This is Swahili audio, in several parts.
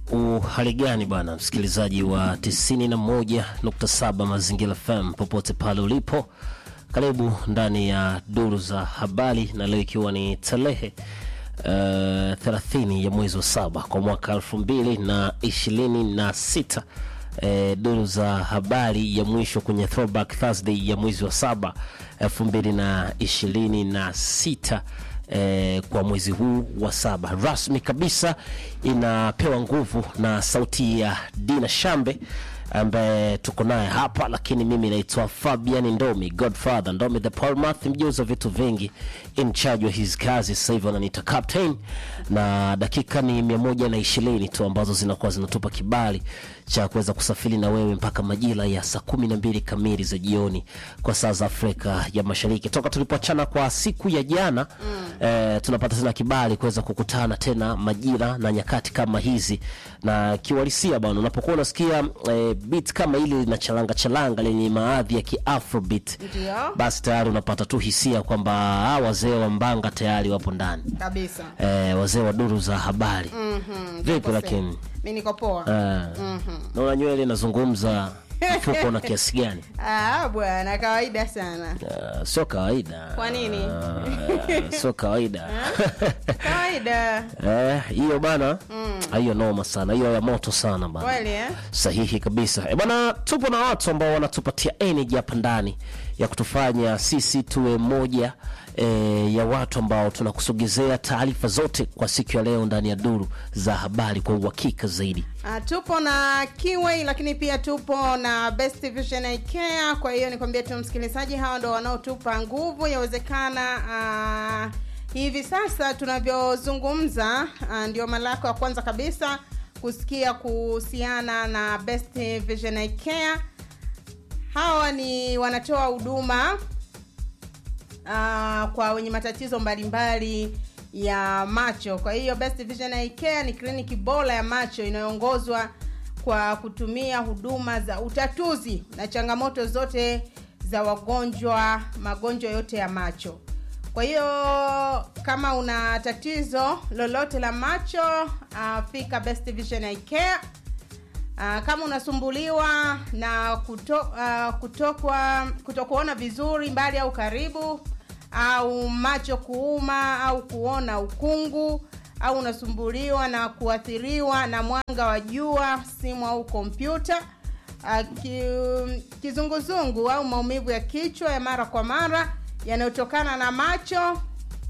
Uhali gani bwana msikilizaji wa 91.7 Mazingira FM popote pale ulipo, karibu ndani ya duru za habari, na leo ikiwa ni tarehe uh, 30 ya mwezi wa saba kwa mwaka 2026 eh, duru za habari ya mwisho kwenye Throwback Thursday ya mwezi wa saba 2026 eh, kwa mwezi huu wa saba rasmi kabisa inapewa nguvu na sauti ya Dina Shambe ambaye tuko naye hapa, lakini mimi naitwa Fabian Ndomi, Godfather Ndomi the Palmath, mjuzi wa vitu vingi, in charge wa his kazi. Sasa hivi wananiita captain, na dakika ni mia moja na ishirini tu ambazo zinakuwa zinatupa kibali cha kuweza kusafiri na wewe mpaka majira ya saa kumi na mbili kamili za jioni kwa saa za Afrika ya Mashariki. Toka tulipoachana kwa siku ya jana mm. eh, tunapata tena kibali kuweza kukutana tena majira na nyakati kama hizi, na kiuhalisia bwana, unapokuwa unasikia eh, beat kama hili lina chalanga chalanga lenye maadhi ya kiafrobeat, Ndio. basi tayari unapata tu hisia kwamba hawa wazee wa mbanga tayari wapo ndani kabisa. eh, wazee wa duru za habari Mhm, vipi niko lakini safe. Mi niko poa. eh, naona nywele inazungumza mfuko na kiasi gani? Ah, bwana kawaida sana. Ah, sio kawaida. Kwa nini? Ah, sio kawaida Kawaida. Eh, hiyo bana, hiyo noma sana, hiyo ya moto sana bana. Kweli eh? Sahihi kabisa. E bana, tupo na watu ambao wanatupatia energy hapa ndani ya kutufanya sisi tuwe moja e, ya watu ambao tunakusogezea taarifa zote kwa siku ya leo ndani ya duru za habari kwa uhakika zaidi. Ah, tupo na Kiway lakini pia tupo na Best Vision Eye Care. Kwa hiyo nikwambie tu msikilizaji, hawa ndo wanaotupa nguvu. Yawezekana ah, hivi sasa tunavyozungumza, ah, ndio mara yako ya kwanza kabisa kusikia kuhusiana na Best Vision Eye Care. Hawa ni wanatoa huduma uh, kwa wenye matatizo mbalimbali ya macho. Kwa hiyo Best Vision Eye Care ni kliniki bora ya macho inayoongozwa kwa kutumia huduma za utatuzi na changamoto zote za wagonjwa, magonjwa yote ya macho. Kwa hiyo kama una tatizo lolote la macho, uh, fika Best Vision Eye Care. Uh, kama unasumbuliwa na kuto, uh, kutokwa kutokuona vizuri mbali au karibu au macho kuuma au kuona ukungu au unasumbuliwa na kuathiriwa na mwanga wa jua, simu au kompyuta, uh, ki, kizunguzungu au maumivu ya kichwa ya mara kwa mara yanayotokana na macho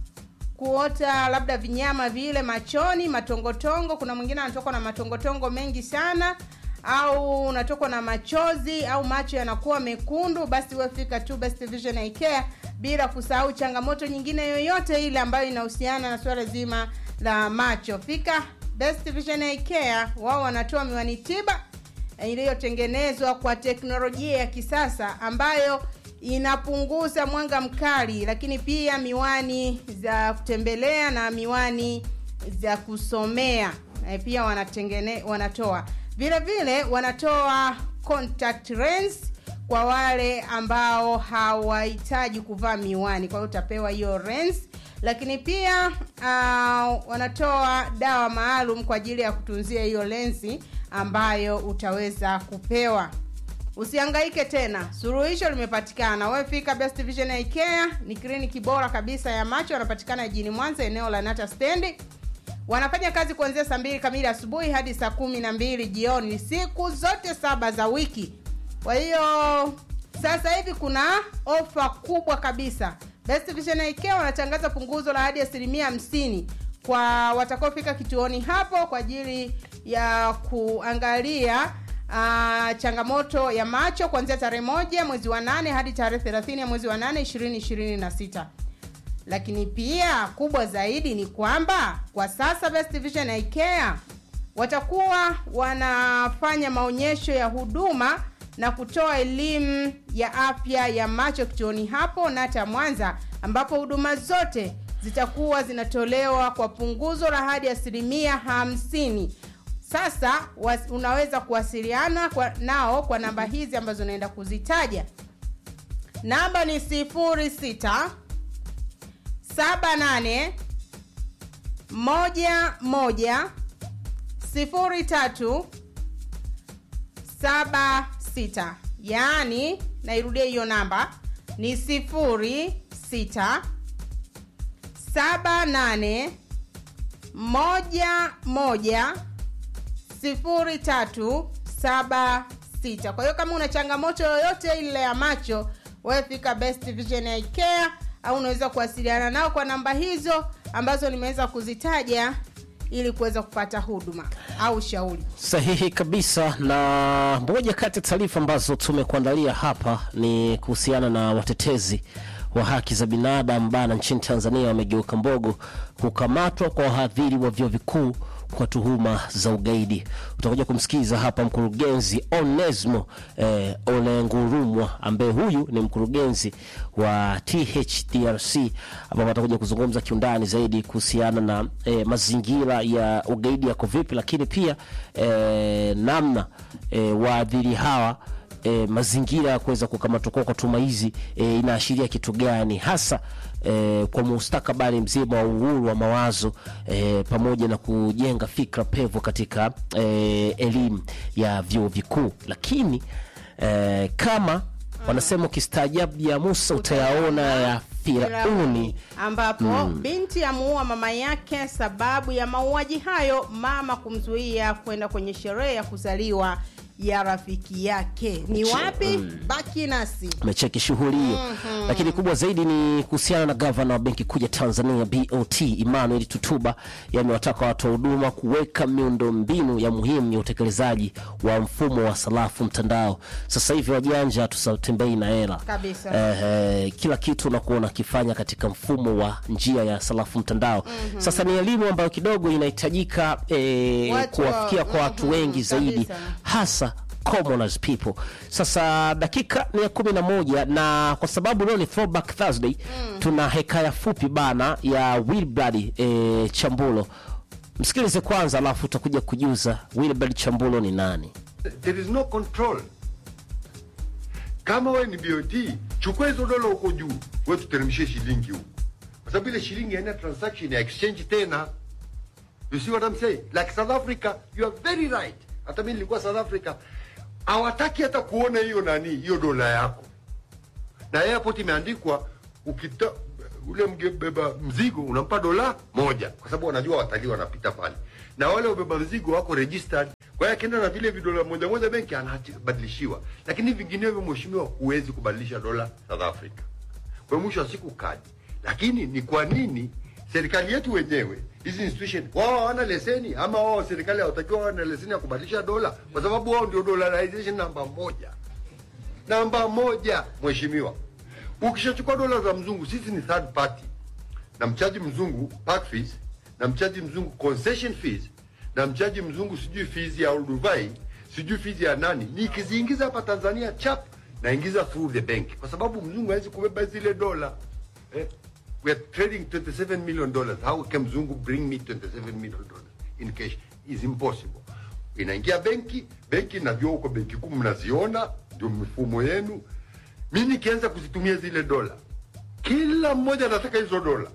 kuota labda vinyama vile machoni, matongotongo. Kuna mwingine anatokwa na matongotongo mengi sana, au unatokwa na machozi au macho yanakuwa mekundu, basi wewe fika tu Best Vision Eye Care, bila kusahau changamoto nyingine yoyote ile ambayo inahusiana na swala zima la macho. Fika Best Vision Eye Care, wao wanatoa miwani tiba iliyotengenezwa kwa teknolojia ya kisasa ambayo inapunguza mwanga mkali, lakini pia miwani za kutembelea na miwani za kusomea e, pia wanatengene, wanatoa vile vile wanatoa contact lens kwa wale ambao hawahitaji kuvaa miwani, kwa hiyo utapewa hiyo lens. Lakini pia uh, wanatoa dawa maalum kwa ajili ya kutunzia hiyo lensi ambayo utaweza kupewa. Usihangaike tena, suluhisho limepatikana. Wewe fika Best Vision Eye Care, ni kliniki bora kabisa ya macho. Wanapatikana jijini Mwanza, eneo la Nata Stendi. Wanafanya kazi kuanzia saa mbili kamili asubuhi hadi saa kumi na mbili jioni, siku zote saba za wiki. Kwa hiyo sasa hivi kuna ofa kubwa kabisa. Best Vision Eye Care wanatangaza punguzo la hadi asilimia hamsini kwa watakaofika kituoni hapo kwa ajili ya kuangalia uh, changamoto ya macho kuanzia tarehe moja mwezi wa nane hadi tarehe thelathini ya mwezi wa nane ishirini ishirini na sita lakini pia kubwa zaidi ni kwamba kwa sasa Best Vision Eye Care watakuwa wanafanya maonyesho ya huduma na kutoa elimu ya afya ya macho kituoni hapo Nata Mwanza, ambapo huduma zote zitakuwa zinatolewa kwa punguzo la hadi asilimia hamsini. Sasa was, unaweza kuwasiliana kwa, nao kwa namba hizi ambazo naenda kuzitaja. Namba ni sifuri sita saba nane moja moja 03 76 yaani nairudia hiyo namba ni 06 78 moja moja sifuri tatu saba sita kwa hiyo kama una changamoto yoyote ile ya macho wewe fika best vision Eye care au unaweza kuwasiliana nao kwa namba hizo ambazo nimeweza kuzitaja ili kuweza kupata huduma au ushauri sahihi kabisa na moja kati ya taarifa ambazo tumekuandalia hapa ni kuhusiana na watetezi wa haki za binadamu bana nchini tanzania wamegeuka mbogo kukamatwa kwa wahadhiri wa vyuo vikuu kwa tuhuma za ugaidi utakuja kumsikiza hapa mkurugenzi onesmo eh, olengurumwa ambaye huyu ni mkurugenzi wa thdrc ambapo atakuja kuzungumza kiundani zaidi kuhusiana na eh, mazingira ya ugaidi yako vipi lakini pia eh, namna eh, waadhiri hawa e, mazingira ya kuweza kukamatwa kwao kwa tuma hizi e, inaashiria kitu gani hasa e, kwa mustakabali mzima wa uhuru wa mawazo e, pamoja na kujenga fikra pevu katika e, elimu ya vyuo vikuu lakini e, kama wanasema ukistaajabu ya musa utayaona ya firauni ambapo binti amuua mama yake sababu ya mauaji hayo mama kumzuia kwenda kwenye sherehe ya kuzaliwa ya rafiki yake ni wapi baki nasi mecheki shughuli hiyo mm-hmm. lakini kubwa zaidi ni kuhusiana na gavana wa benki kuu ya tanzania bot emmanuel tutuba yamewataka watoa huduma kuweka miundo mbinu ya muhimu ya utekelezaji wa mfumo wa salafu mtandao sasa hivi wajanja tusatembei na hela Kabisa. eh, eh, kila kitu unakuwa unakifanya katika mfumo wa njia ya salafu mtandao mm-hmm. sasa ni elimu ambayo kidogo inahitajika eh, Watu wa- kuwafikia kwa watu mhm, wengi zaidi kabisa. hasa commoners people sasa dakika ni ya kumi na moja na kwa sababu leo ni throwback thursday mm. tuna hekaya fupi bana ya wilbrad e, chambulo msikilize kwanza alafu utakuja kujuza wilbrad chambulo ni nani there is no control kama wewe ni BOT chukua hizo dola huko juu wewe tuteremshie shilingi huko kwa sababu ile shilingi haina transaction ya exchange tena you see what I'm saying like South Africa you are very right hata mimi nilikuwa South Africa hawataki hata kuona hiyo nani hiyo dola yako na airport imeandikwa ukita ule mgebeba mzigo unampa dola moja kwa sababu wanajua watalii wanapita pale na wale wabeba mzigo wako registered kwa hiyo akienda na vile vidola moja moja benki anabadilishiwa lakini vinginevyo mheshimiwa huwezi kubadilisha dola South Africa kwa hiyo mwisho wa siku kadi lakini ni kwa nini serikali yetu wenyewe hizi institution wao hawana leseni ama wao serikali hawatakiwa wawe na leseni ya kubadilisha dola kwa sababu wao ndio dollarization namba moja namba moja mheshimiwa ukishachukua dola za mzungu sisi ni third party na mchaji mzungu park fees na mchaji mzungu concession fees na mchaji mzungu sijui fees ya Dubai sijui fees ya nani nikiziingiza hapa Tanzania chap naingiza through the bank kwa sababu mzungu hawezi kubeba zile dola eh? we are trading 27 million dollars how can mzungu bring me 27 million dollars in cash is impossible inaingia benki benki najua huko benki kuu mnaziona ndio mifumo yenu mi nikianza kuzitumia zile dola kila mmoja anataka hizo dola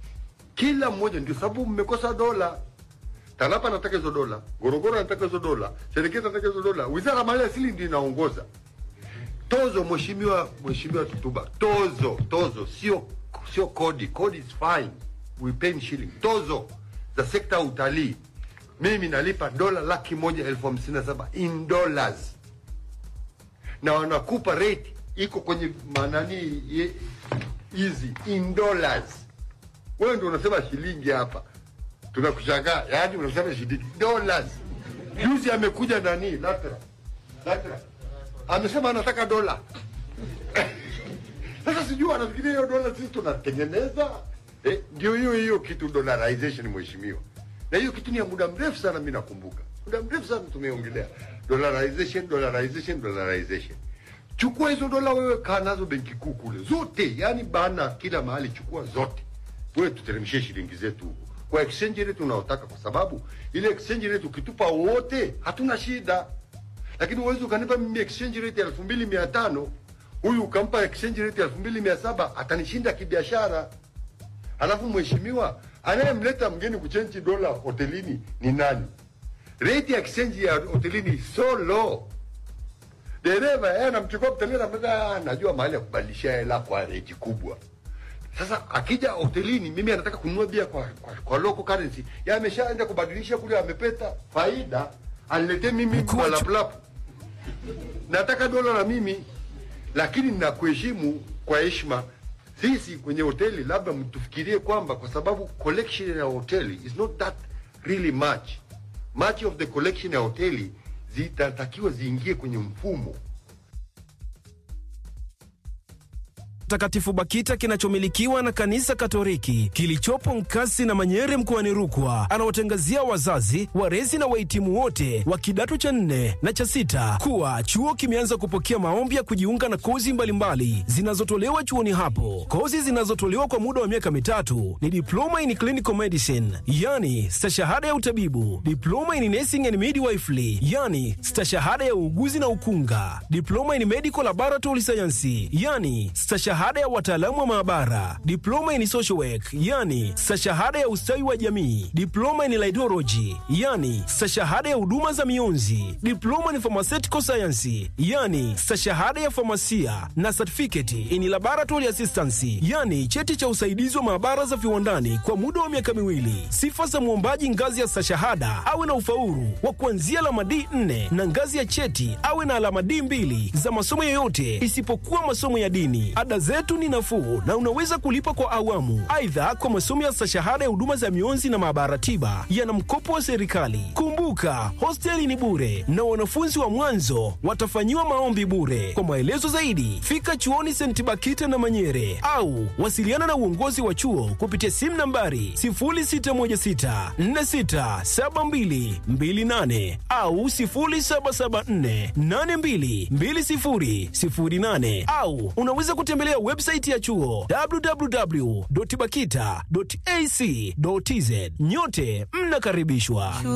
kila mmoja ndio sababu mmekosa dola tanapa anataka hizo dola gorogoro anataka hizo dola serikali anataka hizo dola wizara ya mali asili ndio inaongoza tozo mheshimiwa mheshimiwa tutuba tozo tozo sio sio kodi kodi is fine we pay in shilling tozo za sekta ya utalii mimi nalipa dola laki moja elfu hamsini na saba in dollars na wanakupa rate iko kwenye manani ye- hizi in dollars wewe ndio unasema shilingi hapa tunakushangaa yaani unasema shilingi dollars juzi amekuja nani latra latra amesema anataka dola sasa sijui anafikiria hiyo dola sisi tunatengeneza eh, ndio hiyo hiyo kitu dollarization mheshimiwa na hiyo kitu ni ya muda mrefu sana mi nakumbuka muda mrefu sana tumeongelea dollarization dollarization dollarization chukua hizo dola wewe kaa nazo benki kuu kule zote yani bana kila mahali chukua zote wewe tuteremshie shilingi zetu huko kwa exchange rate unaotaka kwa sababu ile exchange rate ukitupa wote hatuna shida lakini uwezi ukanipa mimi exchange rate elfu mbili mia tano huyu ukampa exchange rate elfu mbili mia saba atanishinda kibiashara alafu mheshimiwa anayemleta mgeni kuchenji dola hotelini ni nani rate ya exchange ya hotelini is so low dereva yeye anamchukua mtalii anamwambia "Ah, najua mahali ya kubadilishia hela kwa rate kubwa sasa akija hotelini mimi anataka kununua bia kwa, kwa, kwa local currency ya ameshaenda kubadilisha kule amepeta faida aniletee mimi Mkuu wa chu- malaplapu nataka dola na mimi lakini nakuheshimu kwa heshima sisi kwenye hoteli labda mtufikirie kwamba kwa sababu collection ya hoteli is not that really much much of the collection ya hoteli zitatakiwa ziingie kwenye mfumo Mtakatifu Bakita kinachomilikiwa na kanisa Katoliki kilichopo Nkasi na Manyere mkoani Rukwa anawatangazia wazazi, walezi na wahitimu wote wa kidato cha nne na cha sita kuwa chuo kimeanza kupokea maombi ya kujiunga na kozi mbalimbali zinazotolewa chuoni hapo. Kozi zinazotolewa kwa muda wa miaka mitatu ni diploma in clinical medicine, yani stashahada ya utabibu, diploma in nursing and midwifery, yani stashahada ya uuguzi na ukunga, diploma in medical laboratory science, yani stashahada ya wataalamu wa maabara, diploma in social work, yani stashahada ya ustawi wa jamii, diploma in laidology, yani stashahada ya huduma za mionzi, diploma in pharmaceutical science, yani stashahada ya famasia na certificate in laboratory assistance, yani cheti cha usaidizi wa maabara za viwandani kwa muda wa miaka miwili. Sifa za mwombaji ngazi ya stashahada awe na ufaulu wa kuanzia alama D4 na ngazi ya cheti awe na alama D2 za masomo yoyote isipokuwa masomo ya dini. Ada zetu ni nafuu na unaweza kulipa kwa awamu. Aidha, kwa masomo ya stashahada ya huduma za mionzi na maabara tiba yana mkopo wa serikali. Kumbuka, hosteli ni bure na wanafunzi wa mwanzo watafanyiwa maombi bure. Kwa maelezo zaidi, fika chuoni St. Bakita na Manyere au wasiliana na uongozi wa chuo kupitia simu nambari 0616467228 au 0774822008 au unaweza kutembelea website ya chuo www.bakita.ac.tz. Nyote mnakaribishwa.